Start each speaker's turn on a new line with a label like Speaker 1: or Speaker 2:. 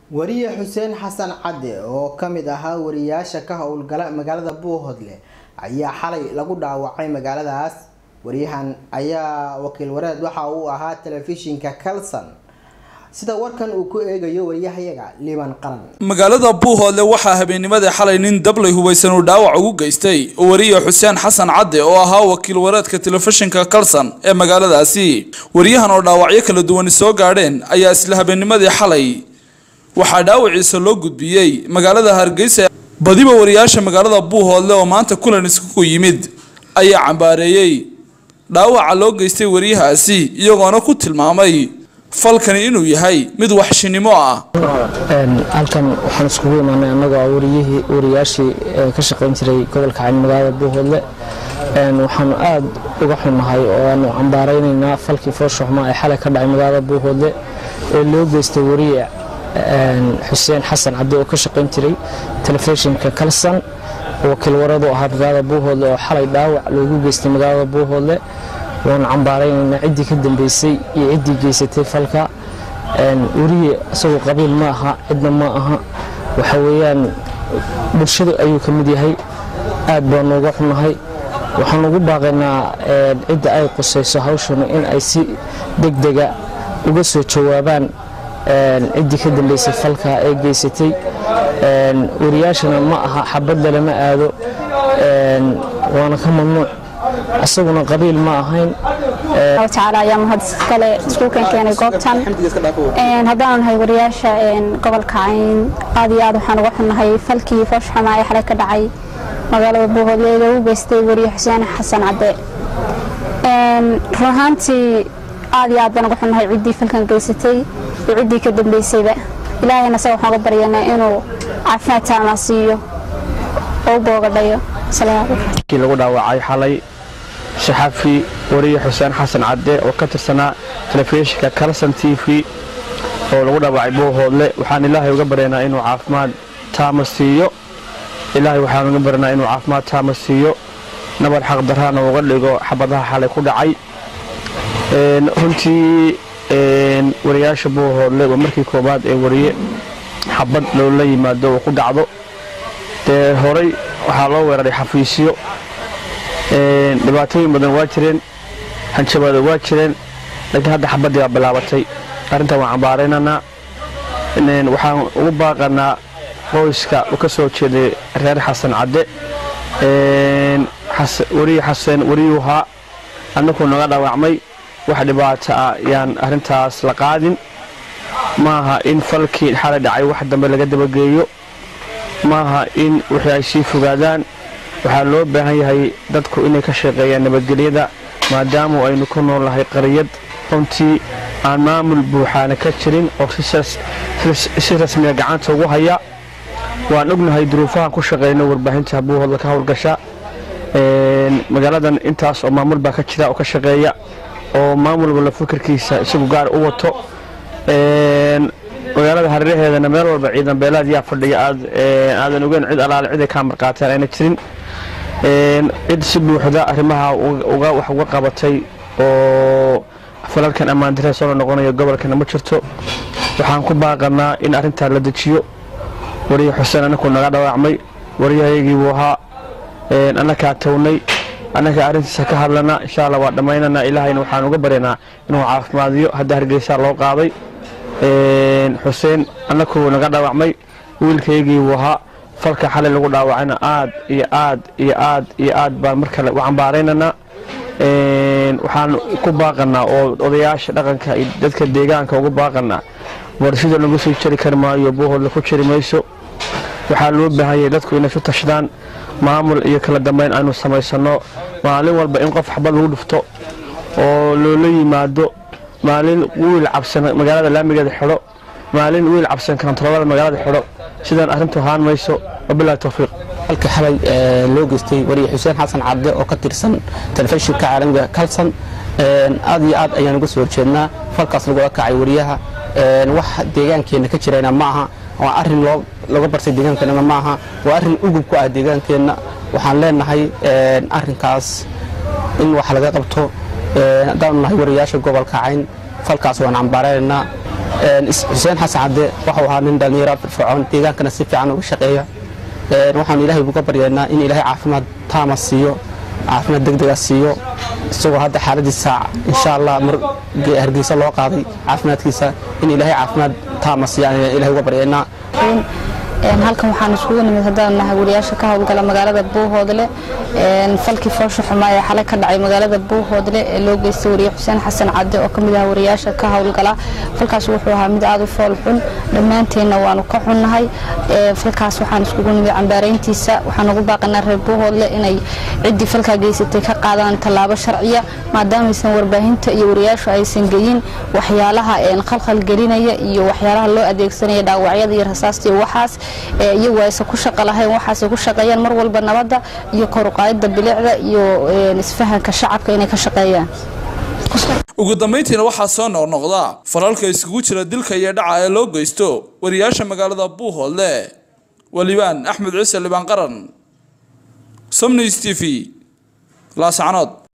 Speaker 1: wariye xuseen xasan cadde oo ka mid ahaa wariyaasha ka howlgala magaalada buuhodle ayaa xalay lagu dhaawacay magaaladaas wariyahan ayaa wakiil wareed waxa uu ahaa telefishinka kalson sida warkan uu ku eegayo wariyahayaga liban qaran
Speaker 2: magaalada buuhoodle waxaa habeennimadii xalay nin dablay hubaysan uu dhaawac ugu geystay wariye xuseen xasan cadde oo ahaa wakiil wareedka telefishinka kalson ee magaaladaasi wariyahan oo dhaawacyo kala duwani soo gaadheen ayaa isla habeennimadii xalay waxaa dhaawaciisa loo gudbiyey magaalada hargeysa badiba wariyaasha magaalada buuhoodle oo maanta kulan iskugu yimid ayaa cambaareeyey dhaawaca loo geystay wariyahaasi iyagoona ku tilmaamay falkani inuu yahay mid waxshinimo ah
Speaker 3: halkan waxaan iskugu imaanay annagoo wariyihii wariyaashii ka shaqayn jiray gobolka cayn magaalada buuhoodle waxaanu aad uga xunnahay oo aanu cambaaraynaynaa falkii fooshuxmaa ee xalay ka dhacay magaalada buuhoodle ee loo geystay wariye xuseen xasan cabdi oo ka shaqayn jiray telefishinka kalson wakiil waradu ahaa magaalada buuhoodle oo xalay dhaawac loogu geystay magaalada buuhoodle waanu cambaaraynaynaa ciddii ka dambeysay iyo ciddii geysatay falka weriye isagoo qabiil ma aha cidna ma aha waxa weeyaan bulshada ayuu ka mid yahay aad baanu uga xunahay waxaan ugu baaqaynaa cidda ay qusayso hawshan in ay si degdega uga soo jawaabaan ciddii ka dambeysay falka ee geysatay wariyaashana ma aha xabadda lama aado waana ka mamnuuc isaguna qabiil ma ahayn
Speaker 4: tacaala ayaa mahad kale iskuulkan keenay goobtan haddaanu nahay wariyaasha gobolka cayn aad iyo aad waxaan uga xunnahay falkii foosxuma ee xalay ka dhacay magaalada buuhoodle ee lagu geystay wariye xuseen xasan cadde run ahaantii aad iyo aad baan uga xunnahay ciddii falkan geysatay iyo ciddii ka dambeysayba ilaahayna isaga waxaan uga baryanaa inuu caafimaad taama siiyo oo u boogadhayo
Speaker 3: kii lagu dhaawacay xalay saxafi wariye xuseen xasan cadde oo ka tirsanaa telefishinka kalson t v oo lagu dhaawacay buuhoodle waxaan ilaahay uga baryanaa inuu caafimaad taama siiyo ilaahay waxaan uga baryanaa inuu caafimaad taama siiyo nabar xaqdarraana uga dhigo xabadaha xalay ku dhacay runtii wariyaasha buuhoodle waa markii koobaad ee wariye xabad loola yimaado uu ku dhacdo dee horay waxaa loo weeraray xafiisyo dhibaatooyin badan waa jireen hanjabaado waa jireen laakiin hadda xabaddii baa bilaabatay arrintan waan cambaaraynanaa waxaan ugu baaqanaa qoyska u ka soo jeeday reer xasan cadde wariye xaseen wariyuhaa annakuu naga dhaawacmay wax dhibaato ah yaan arrintaas la qaadin maaha in falkii xalay dhacay wax dambe laga dabageeyo maaha in wixii ay sii fogaadaan waxaa loo baahan yahay dadku inay ka shaqeeyaan nabadgelyada maadaamu aynu ku noolnahay qariyad runtii aan maamul buuxaana ka jirin oo si rasmiga gacanta ugu haya waan ognahay duruufahan ku shaqeyno warbaahinta buuhoodla ka howlgasha magaaladan intaas oo maamul baa ka jira oo ka shaqeeya oo maamul walba fikirkiisa isagu gaar u wato magaalada hareeraheedana meel walba ciidan beelaad yaa fadhiya aadan ogeyn cid alaale cid ay kaa marqaateen ayna jirin cid si buuxda arrimaha wax uga qabatay oo falalkan ammaandaree soo noqonaya gobolkana ma jirto waxaan ku baaqanaa in arrintaa la dejiyo wariye xuseen annakuu naga dhawaacmay wariyahayagii buu ahaa annakaa townay annaga arrintiisa ka hadlana insha alla waa dhammaynanaa ilaahayna waxaan uga baryanaa inuu caafimaadiyo hadda hargeysaa loo qaaday xuseen annakuu naga dhaawacmay wiilkaygii buu ahaa falka xalay lagu dhaawacayna aad iyo aad iyo aad iyo aad baan mar kale u cambaaraynanaa waxaan ku baaqanaa oo odayaasha dhaqanka iyo dadka deegaanka ugu baaqanaa warshida lagu sii jari kari maayo buuhoodla ku jiri mayso waxaa loo baahanyay dadku inay isu tashadaan maamul iyo kala dambeyn aynu samaysanno maalin walba in qof xabad lagu dhufto oo loola yimaado maalin wiil cabsan magaalada laamigeeda xidho maalin wiil cabsan kantaroolada magaalada xidho sidaan arrintu ahaan mayso wabilahi towfiiq
Speaker 5: halka xalay loo geystay wariye xuseen xasan cabde oo ka tirsan telefishinka caalamiga kalson aad iyo aad ayaan uga soo horjeednaa falkaas lagula kacay wariyaha wax deegaankeenna ka jirayna ma aha waa arrin looga bartay deegaankeenna ma aha waa arrin ugub ku ah deegaankeenna waxaan leenahay arrinkaas in wax laga qabto haddaanu nahay wariyaasha gobolka cayn falkaas waan cambaaraynaynaa xuseen xasan cadde waxuu ahaa nin dhallinyaro firfircoon deegaankana si fiican uga shaqeeya waxaanu ilaahay uga baryaynaa in ilaahay caafimaad taama siiyo caafimaad degdega siiyo isagoo hadda xaaladiisa insha allah mar hargeysa loo qaaday caafimaadkiisa in ilaahay caafimaad taama siiya ayaan ilahay uga baryaynaa
Speaker 4: halkan waxaan iskugu nimid haddaan nahay wariyaasha ka howlgala magaalada buuhoodle falkii foosha xumaa ee xalay ka dhacay magaalada buuhoodle ee loo geystay wariye xuseen xasan cadde oo kamid ah wariyaasha ka howlgala falkaas wuxuu ahaa mid aada u fool xun dhammaanteenna waanu ka xunnahay falkaas waxaan iskugu nimid cambaarayntiisa waxaan ugu baaqanaa reer buuhoodle inay ciddii falkaa geysatay ka qaadaan tallaabo sharciya maadaamaysan warbaahinta iyo wariyaashu aysan geyin waxyaalaha khalkhal gelinaya iyo waxyaalaha loo adeegsanaya dhaawacyada iyo rasaasta iyo waxaas iyagu aysan ku shaqo lahayn waxaasay ku shaqeeyaan mar walba nabadda iyo koruqaayadda bilicda iyo isfahanka shacabka inay ka shaqeeyaan
Speaker 2: ugu dambayntiina waxaa soo noqnoqda falalka iskugu jira dilka iyo dhaca ee loo geysto wariyaasha magaalada buuhoodle walibaan axmed ciise libaan qaran somnis t v laascanood